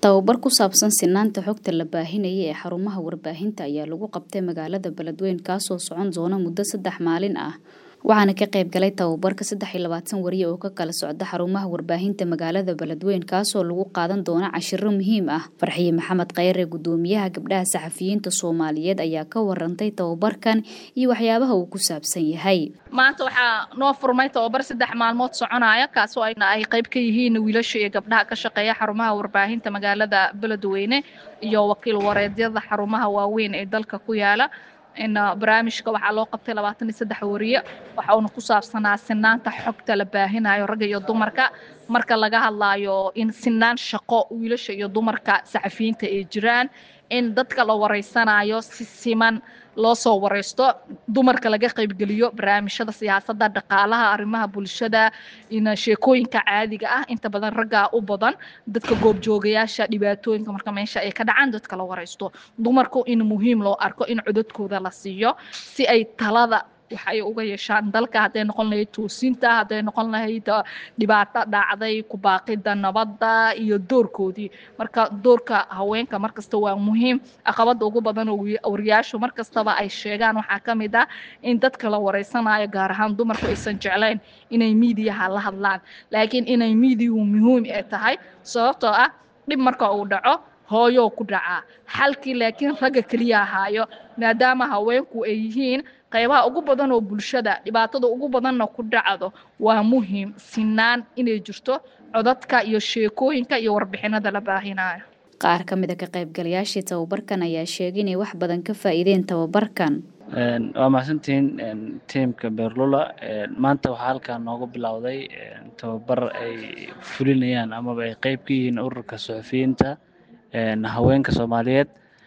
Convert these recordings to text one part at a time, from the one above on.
Tababar ku saabsan sinnaanta xogta la baahinayay ee xarumaha warbaahinta ayaa lagu qabtay magaalada Beledweyne kaasoo socon doona muddo saddex maalin ah waxaana ka qayb galay tababarka saddex iyo labaatan wariye oo ka kala socda xarumaha warbaahinta magaalada Beledweyne kaasoo lagu qaadan doona cashiro muhiim ah Farxiye Maxamed Khayre gudoomiyaha gabdhaha saxafiyiinta Soomaaliyeed ayaa ka warantay tababarkan iyo waxyaabaha uu ku saabsan yahay maanta waxaa noo furmay tababar saddex maalmood soconaya kaasoo ay qayb ka yihiin wiilasha iyo gabdhaha ka shaqeeya xarumaha warbaahinta magaalada Beledweyne iyo wakiil wareedyada xarumaha waaweyn ee dalka ku yaala in barnaamijka waxaa loo qabtay labaatan iyo saddex wariye waxa uuna ku saabsanaa sinaanta xogta la baahinayo ragga iyo dumarka marka laga hadlaayo in sinaan shaqo wiilasha iyo dumarka saxafiyiinta ay jiraan in dadka la wareysanayo si siman loo soo wareysto dumarka laga qaybgeliyo barnaamijyada siyaasadda dhaqaalaha arrimaha bulshada in sheekooyinka caadiga ah inta badan raggaa u badan dadka goobjoogayaasha dhibaatooyinka marka meesha ay ka dhacaan dadka la wareysto dumarku in muhiim loo arko in codadkooda la siiyo si ay talada waxa ay uga yeeshaan dalka hadday noqon lahayd toosinta hadday noqon lahayd dhibaato dhacday ku baaqida nabadda iyo doorkoodii marka doorka haweenka markasta waa muhiim caqabada ugu badan oo wariyaashu markastaba ay sheegaan waxaa ka mid ah in dadka la wareysanayo gaar ahaan dumarku aysan jeclayn inay miidiyaha la hadlaan laakiin inay miidiyuhu muhiim ay tahay sababtoo ah dhib marka uu dhaco hooyoo ku dhacaa xalkii laakiin ragga keliya ahaayo maadaama haweenku ay yihiin qaybaha ugu badan oo bulshada dhibaatada ugu badanna ku dhacdo waa muhiim sinaan inay jirto codadka iyo sheekooyinka iyo warbixinada la baahinayo qaar ka mid a ka qaybgalayaashii tababarkan ayaa sheegay inay wax badan ka faa'iideen tababarkan waa mahadsantihiin tiimka beerlula maanta waxaa halkaa noogu bilowday tababar ay fulinayaan amaba ay qeyb ka yihiin ururka suxufiyiinta haweenka soomaaliyeed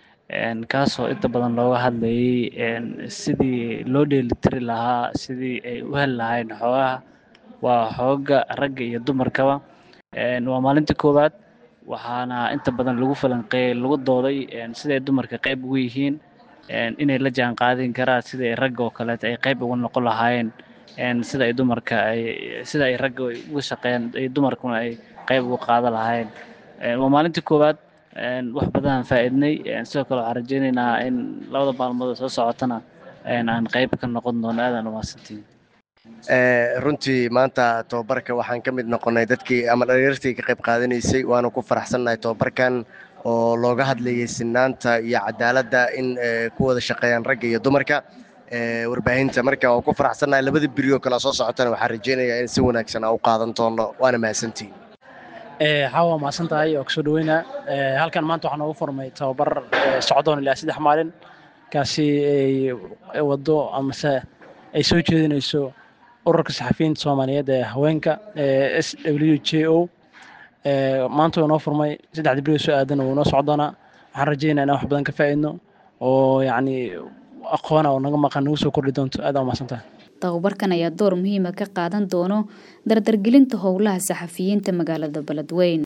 kaasoo inta badan looga hadlayay sidii loo dheelitiri lahaa sidii ay u heli lahayn xoogaha waa xooga ragga iyo dumarkaba waa maalintii koowaad waxaana inta badan lagu falanqeeyey lagu dooday siday dumarka qayb ugu yihiin inay la jaan qaadin karaan siday ragga oo kaleeto ay qayb uga noqon lahaayeen sida ay dumarka ay sida ay ragga uga shaqeeyaan ay dumarkuna ay qayb uga qaadan lahaayeen waa maalintii koowaad wax badan aan faa'iidnay sidoo kale waxaan rajeynaynaa in labada maalmood soo socotana aan qayb ka noqon doono aadaan umahadsantihin runtii maanta tababarka waxaan ka mid noqonnay dadkii ama dhalinyartii ka qayb qaadanaysay waana ku faraxsannahay tababarkan oo looga hadlayay sinaanta iyo cadaaladda in ku wada shaqeeyaan ragga iyo dumarka warbaahinta marka waan ku faraxsannahay labada berioo kale soo socotana waxaan rajeynayaa in si wanaagsan aan u qaadan doono waana mahadsantihin xawa mahadsan tahay oo kasoo dhaweynaa halkan maanta waxaa noogu furmay tababar socdoon ilaa saddex maalin kaasi ay wado amase ay soo jeedinayso ururka saxafiyiinta soomaaliyeed ee haweenka s w j o maanta waa noo furmay saddexda berioo soo aadan wuu noo socdoonaa waxaan rajeynaa inaan wax badan ka faa'iidno oo yacni aqoona oo naga maqan nagu soo kordhi doonto aad aa mahadsan tahay tababarkan ayaa door muhiima ka qaadan doono dardargelinta howlaha saxafiyiinta magaalada beledweyne